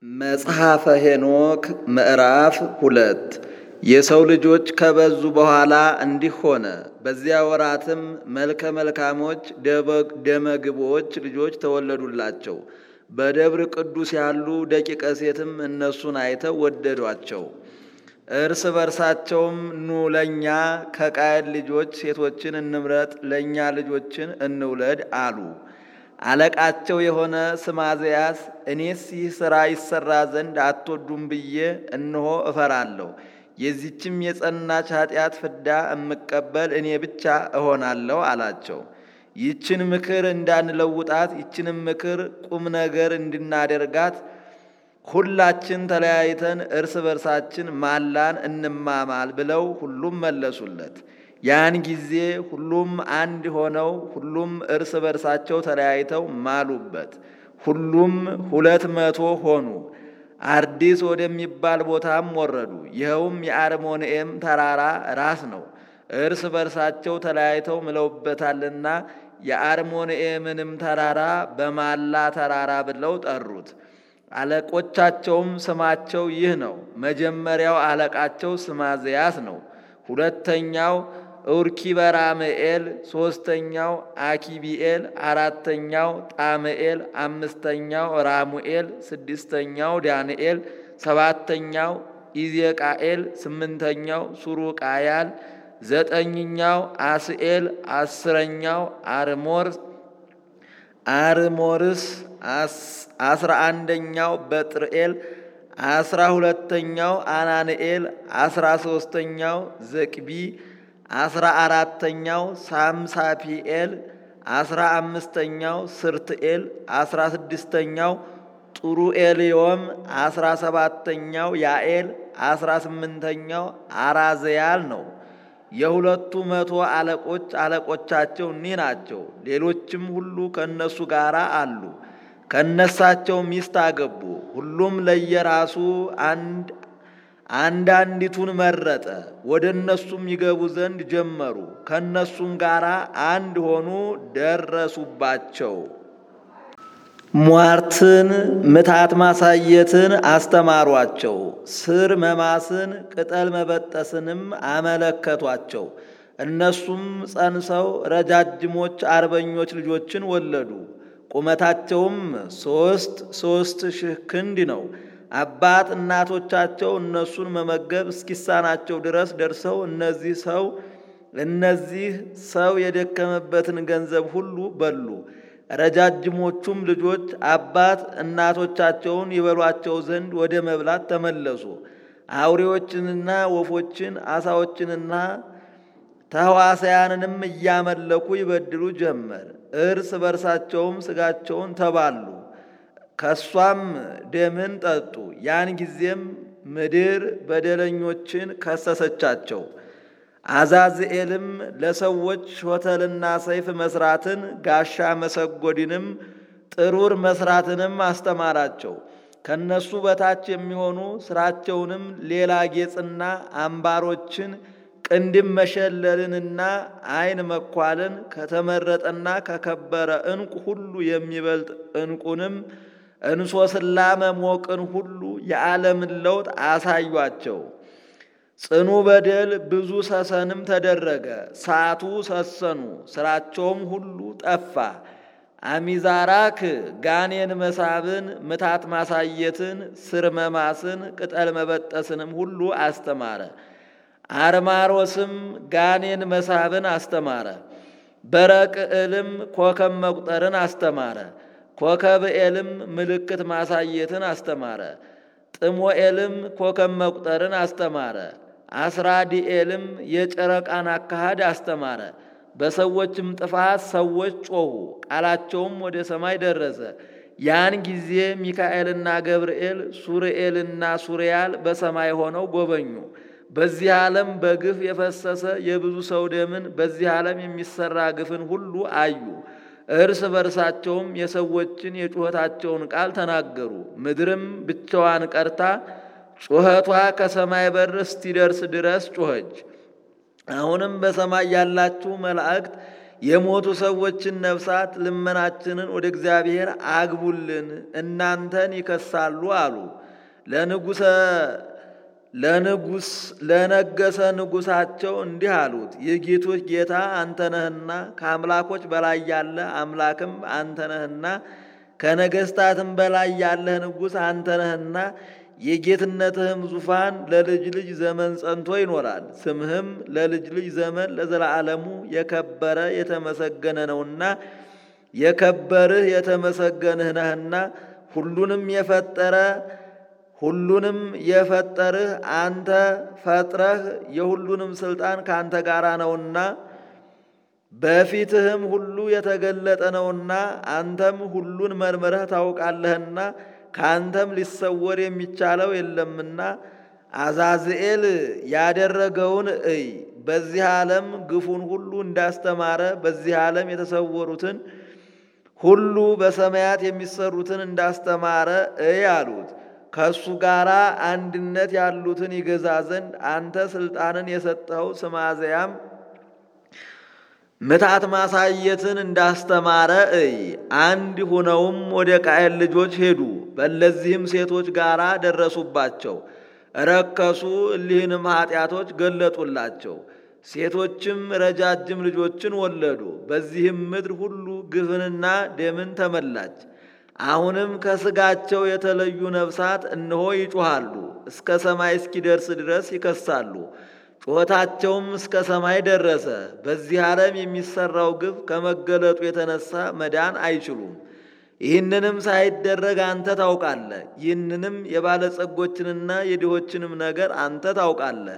መጽሐፈ ሄኖክ ምዕራፍ ሁለት የሰው ልጆች ከበዙ በኋላ እንዲህ ሆነ። በዚያ ወራትም መልከ መልካሞች ደመግቦች ልጆች ተወለዱላቸው። በደብር ቅዱስ ያሉ ደቂቀ ሴትም እነሱን አይተው ወደዷቸው። እርስ በርሳቸውም ኑ ለእኛ ከቃየል ልጆች ሴቶችን እንምረጥ፣ ለእኛ ልጆችን እንውለድ አሉ። አለቃቸው የሆነ ስማዘያስ እኔስ ይህ ሥራ ይሠራ ዘንድ አትወዱም ብዬ እነሆ እፈራለሁ። የዚችም የጸናች ኃጢአት ፍዳ እምቀበል እኔ ብቻ እሆናለሁ አላቸው። ይችን ምክር እንዳንለውጣት ይችንም ምክር ቁም ነገር እንድናደርጋት ሁላችን ተለያይተን እርስ በርሳችን ማላን እንማማል ብለው ሁሉም መለሱለት። ያን ጊዜ ሁሉም አንድ ሆነው ሁሉም እርስ በርሳቸው ተለያይተው ማሉበት። ሁሉም ሁለት መቶ ሆኑ። አርዲስ ወደሚባል ቦታም ወረዱ። ይኸውም የአርሞንኤም ተራራ ራስ ነው። እርስ በርሳቸው ተለያይተው ምለውበታልና የአርሞንኤምንም ተራራ በማላ ተራራ ብለው ጠሩት። አለቆቻቸውም ስማቸው ይህ ነው። መጀመሪያው አለቃቸው ስማዝያስ ነው። ሁለተኛው እውርኪበራምኤል፣ ሦስተኛው አኪቢኤል፣ አራተኛው ጣምኤል፣ አምስተኛው ራሙኤል፣ ስድስተኛው ዳንኤል፣ ሰባተኛው ኢዜቃኤል፣ ስምንተኛው ሱሩቃያል፣ ዘጠኝኛው አስኤል፣ አስረኛው አርሞር አርሞርስ፣ አስራ አንደኛው በጥርኤል አስራ ሁለተኛው አናንኤል፣ አስራ ሦስተኛው ዘቅቢ፣ አስራ አራተኛው ሳምሳፒኤል፣ አስራ አምስተኛው ስርትኤል፣ አስራ ስድስተኛው ጡሩኤልዮም፣ አስራ ሰባተኛው ያኤል፣ አስራ ስምንተኛው አራዘያል ነው። የሁለቱ መቶ አለቆች አለቆቻቸው እኒህ ናቸው። ሌሎችም ሁሉ ከእነሱ ጋር አሉ። ከነሳቸው ሚስት አገቡ። ሁሉም ለየራሱ አንድ አንዳንዲቱን መረጠ። ወደ እነሱም ይገቡ ዘንድ ጀመሩ። ከእነሱም ጋር አንድ ሆኑ፣ ደረሱባቸው። ሟርትን፣ ምታት ማሳየትን አስተማሯቸው። ስር መማስን፣ ቅጠል መበጠስንም አመለከቷቸው። እነሱም ጸንሰው ረጃጅሞች አርበኞች ልጆችን ወለዱ። ቁመታቸውም ሶስት ሶስት ሺህ ክንድ ነው። አባት እናቶቻቸው እነሱን መመገብ እስኪሳናቸው ድረስ ደርሰው እነዚህ ሰው እነዚህ ሰው የደከመበትን ገንዘብ ሁሉ በሉ። ረጃጅሞቹም ልጆች አባት እናቶቻቸውን ይበሏቸው ዘንድ ወደ መብላት ተመለሱ። አውሬዎችንና ወፎችን አሳዎችንና ተህዋሳያንንም እያመለኩ ይበድሉ ጀመር። እርስ በርሳቸውም ስጋቸውን ተባሉ፣ ከሷም ደምን ጠጡ። ያን ጊዜም ምድር በደለኞችን ከሰሰቻቸው። አዛዝኤልም ለሰዎች ሾተልና ሰይፍ መስራትን ጋሻ መሰጎድንም ጥሩር መስራትንም አስተማራቸው። ከነሱ በታች የሚሆኑ ስራቸውንም ሌላ ጌጽና አምባሮችን ቅንድም መሸለልንና ዓይን መኳልን ከተመረጠና ከከበረ ዕንቁ ሁሉ የሚበልጥ ዕንቁንም እንሶስላ መሞቅን ሁሉ የዓለምን ለውጥ አሳዩአቸው። ጽኑ በደል ብዙ ሰሰንም ተደረገ። ሳቱ ሰሰኑ፣ ስራቸውም ሁሉ ጠፋ። አሚዛራክ ጋኔን መሳብን፣ ምታት ማሳየትን፣ ስር መማስን፣ ቅጠል መበጠስንም ሁሉ አስተማረ። አርማሮስም ጋኔን መሳብን አስተማረ። በረቅዕልም ኮከብ መቁጠርን አስተማረ። ኮከብኤልም ምልክት ማሳየትን አስተማረ። ጥሞኤልም ኮከብ መቁጠርን አስተማረ። አስራዲኤልም የጨረቃን አካሃድ አስተማረ። በሰዎችም ጥፋት ሰዎች ጮኹ፣ ቃላቸውም ወደ ሰማይ ደረሰ። ያን ጊዜ ሚካኤልና ገብርኤል ሱርኤልና ሱሪያል በሰማይ ሆነው ጎበኙ። በዚህ ዓለም በግፍ የፈሰሰ የብዙ ሰው ደምን በዚህ ዓለም የሚሰራ ግፍን ሁሉ አዩ። እርስ በርሳቸውም የሰዎችን የጩኸታቸውን ቃል ተናገሩ። ምድርም ብቻዋን ቀርታ ጩኸቷ ከሰማይ በር እስቲደርስ ድረስ ጮኸች። አሁንም በሰማይ ያላችሁ መላእክት የሞቱ ሰዎችን ነፍሳት ልመናችንን ወደ እግዚአብሔር አግቡልን፣ እናንተን ይከሳሉ አሉ። ለንጉሰ ለንጉስ ለነገሰ ንጉሳቸው እንዲህ አሉት፣ የጌቶች ጌታ አንተ ነህና ከአምላኮች በላይ ያለ አምላክም አንተ ነህና ከነገስታትም በላይ ያለህ ንጉሥ አንተ ነህና የጌትነትህም ዙፋን ለልጅ ልጅ ዘመን ጸንቶ ይኖራል። ስምህም ለልጅ ልጅ ዘመን ለዘላለሙ የከበረ የተመሰገነ ነውና የከበርህ የተመሰገንህ ነህና ሁሉንም የፈጠረ ሁሉንም የፈጠርህ አንተ ፈጥረህ የሁሉንም ስልጣን ከአንተ ጋር ነውና በፊትህም ሁሉ የተገለጠ ነውና አንተም ሁሉን መርምረህ ታውቃለህና ከአንተም ሊሰወር የሚቻለው የለምና አዛዝኤል ያደረገውን እይ። በዚህ ዓለም ግፉን ሁሉ እንዳስተማረ በዚህ ዓለም የተሰወሩትን ሁሉ በሰማያት የሚሰሩትን እንዳስተማረ እይ አሉት። ከእሱ ጋር አንድነት ያሉትን ይገዛ ዘንድ አንተ ስልጣንን የሰጠኸው ስማዘያም ምታት ማሳየትን እንዳስተማረ እይ። አንድ ሆነውም ወደ ቃየል ልጆች ሄዱ። በእነዚህም ሴቶች ጋር ደረሱባቸው፣ ረከሱ። እሊህንም ኃጢአቶች ገለጡላቸው። ሴቶችም ረጃጅም ልጆችን ወለዱ። በዚህም ምድር ሁሉ ግፍንና ደምን ተመላች። አሁንም ከስጋቸው የተለዩ ነፍሳት እነሆ ይጮኻሉ፣ እስከ ሰማይ እስኪደርስ ድረስ ይከሳሉ። ጩኸታቸውም እስከ ሰማይ ደረሰ። በዚህ ዓለም የሚሰራው ግፍ ከመገለጡ የተነሳ መዳን አይችሉም። ይህንንም ሳይደረግ አንተ ታውቃለህ። ይህንንም የባለጸጎችንና የድሆችንም ነገር አንተ ታውቃለህ።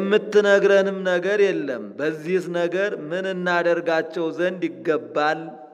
የምትነግረንም ነገር የለም። በዚህስ ነገር ምን እናደርጋቸው ዘንድ ይገባል